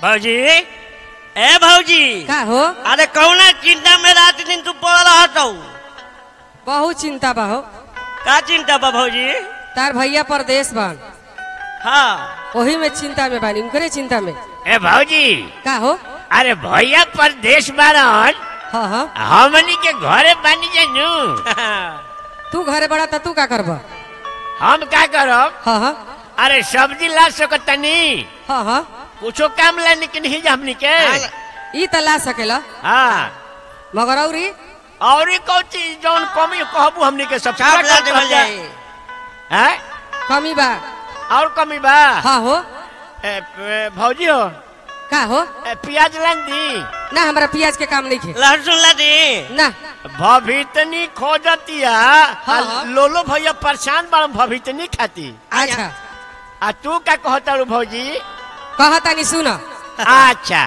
भौजी ए भौजी का हो अरे कौना चिंता में रात दिन तू पड़ रहत हूँ बहुत चिंता बा हो का चिंता बा भौजी तार भैया परदेश बन हाँ वही में चिंता में बानी उनकरे चिंता में ए भौजी का हो अरे भैया परदेश बारन हाँ हाँ हमनी के घरे बानी जानू तू घरे बड़ा त तू का करब हम का करब हाँ हाँ अरे सब्जी ला सकतनी हाँ हाँ कुछो काम ला निकल ही जा हमनी के ई त ला सकेला हाँ मगर औरी और ई कौन चीज जौन कमी कहबू हमनी के सब चाप पूरा ला कर देवल दिया। जाए हैं कमी बा और कमी बा हाँ हो ए, प- भौजी हो का हो ए, प्याज लान दी ना हमरा प्याज के काम नहीं खे लहसुन ला दी ना भवितनी खोजतिया हाँ, आ हाँ। लोलो भैया परेशान बड़ भवितनी खाती अच्छा आ तू का कहता रू भौजी कहतानी सुन अच्छा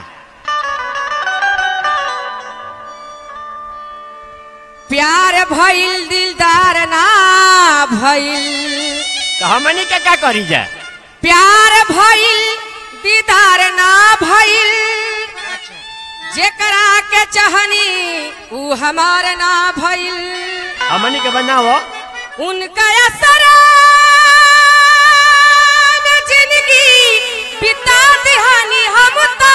प्यार भइल दिलदार ना भइल तो हमनी के का करी जा प्यार भइल दीदार ना भइल जेकरा के चाहनी ऊ हमार ना भइल हमनी के बनाओ उनका असर में जिंदगी बिता दिहानी हम ता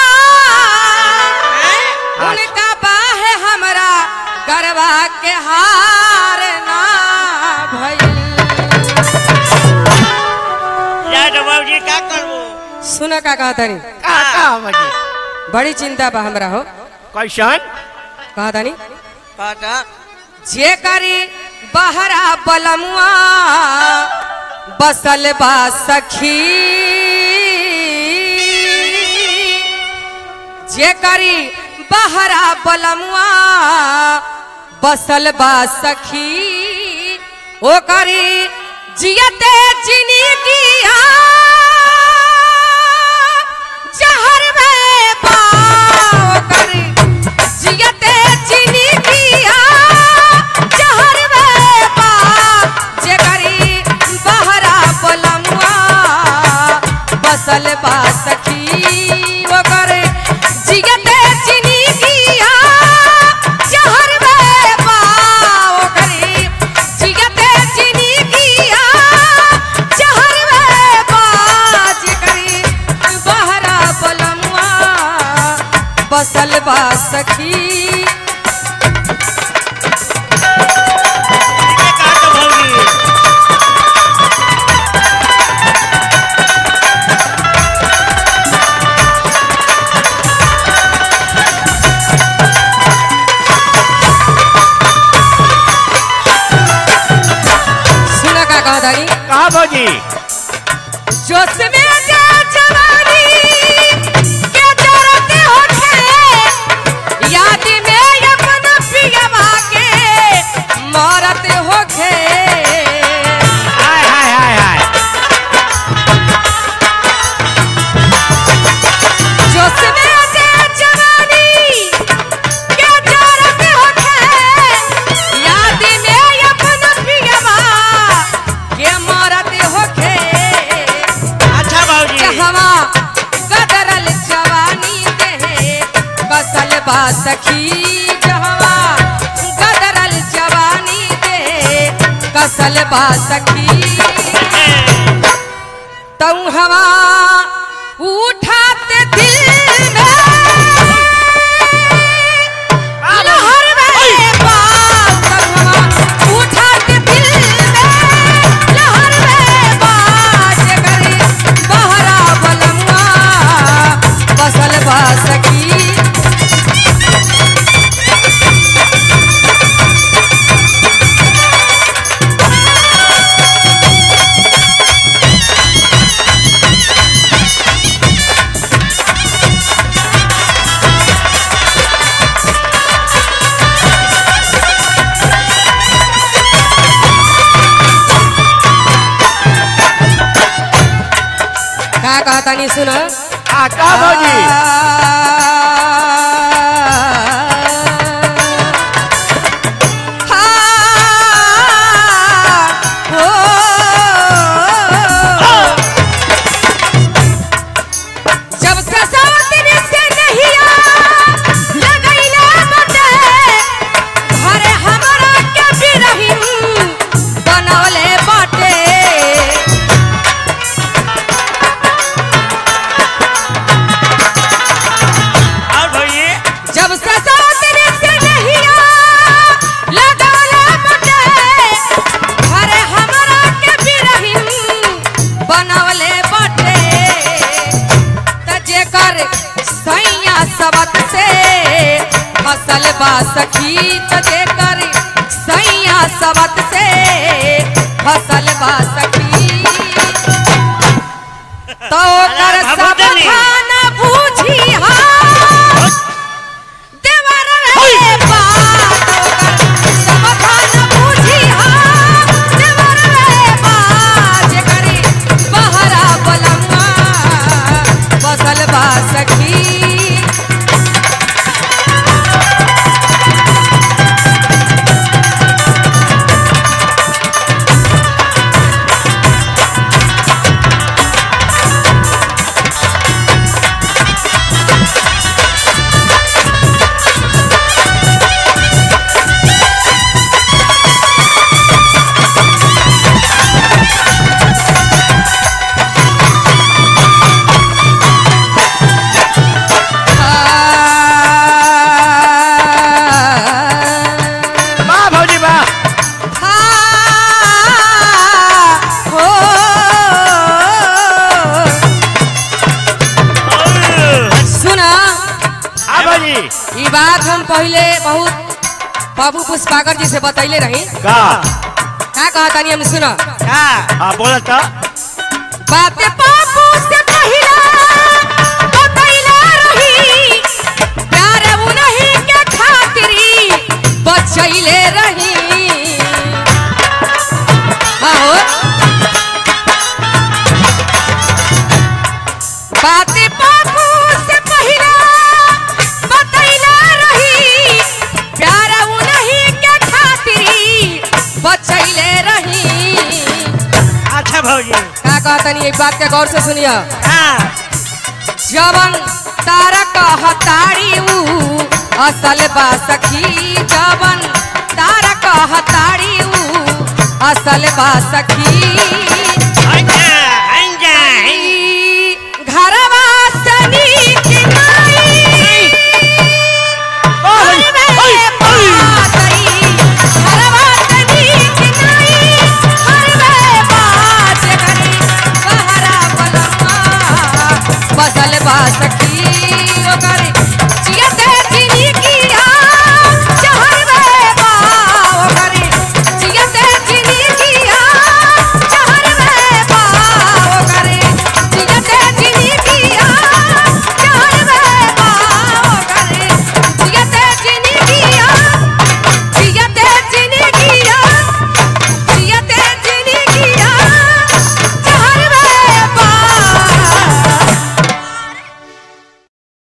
उनका बाहे हमरा गरबा के हार ना भइल जा तो भौजी का करबू सुन का कहतनी का का हमनी बड़ी चिंता बा हमरा हो कैसन कहतनी कहता जे करी बहरा बलमुआ बसल बा सखी जे करी बहरा बलमुआ बसल बा सखी ओ करी जियते चिनी किया जहर में पाओ करी जियते चिनी किया जहर में पा जे करी बहरा बलमुआ बसल बा सखी ओ करे जियते चिनी किया जहर में पा ओ करे जियते चिनी किया जहर में पा जे करी बहरा बलमुआ बसल बा सखी ये का तो भौजी सुन का कहतानी कहा भौजी जोश में जा जवानी के जरते होखे याद में अपन पियवा के मरत होखे हाय हाय हाय हाय जोश में जा जवानी के जरते होखे याद में अपन पियवा के मरत होखे अच्छा भौजी कहवा गदरल जवानी देहे बसल बा सखी जहवा गदरल जवानी देहे कसल बा सखी तू हवा उठाते दिल में लहर में बात तू हवा उठाते दिल में लहर में बात करे बहरा बलमुआ बसल बा सखी का कहतानी सुन आ का भौजी जब से साथ में फसल बा सखी त जेकर सैया सबत से फसल बा सखी तो कर अरे सब भगवतनी। खाना बूझी हाँ देवर रे बात ओकर सब खाना बूझी हाँ देवर रे बात जेकरी बहरा बलमा फसल बा सखी वाह भौजी वाह सुना हाँ भौजी ई बात हम पहले बहुत बाबू पुष्पाकर जी से बतैले रही का का कहा तानी हम सुना का हाँ बोला तो बातें बाबू से पहिला बतैले रही प्यार उन्हीं के खातिरी बचैले रही आहो बातें बाबू से पहिला बतैले रही प्यार उन्हीं के खातिरी बचैले रही अच्छा भौजी का कहतनी एक बात के गौर से सुनिया हाँ जवन तारा कहताड़ी ऊ असल बा सखी जवन तारा कहताड़ी ऊ असल बा सखी अंजा अंजा ई घरवा से नीक नाई हरवे बातई, घरवा से नीक नाई, हरवे बात करी, बहरा बलमा, बसल बा सखी ओकर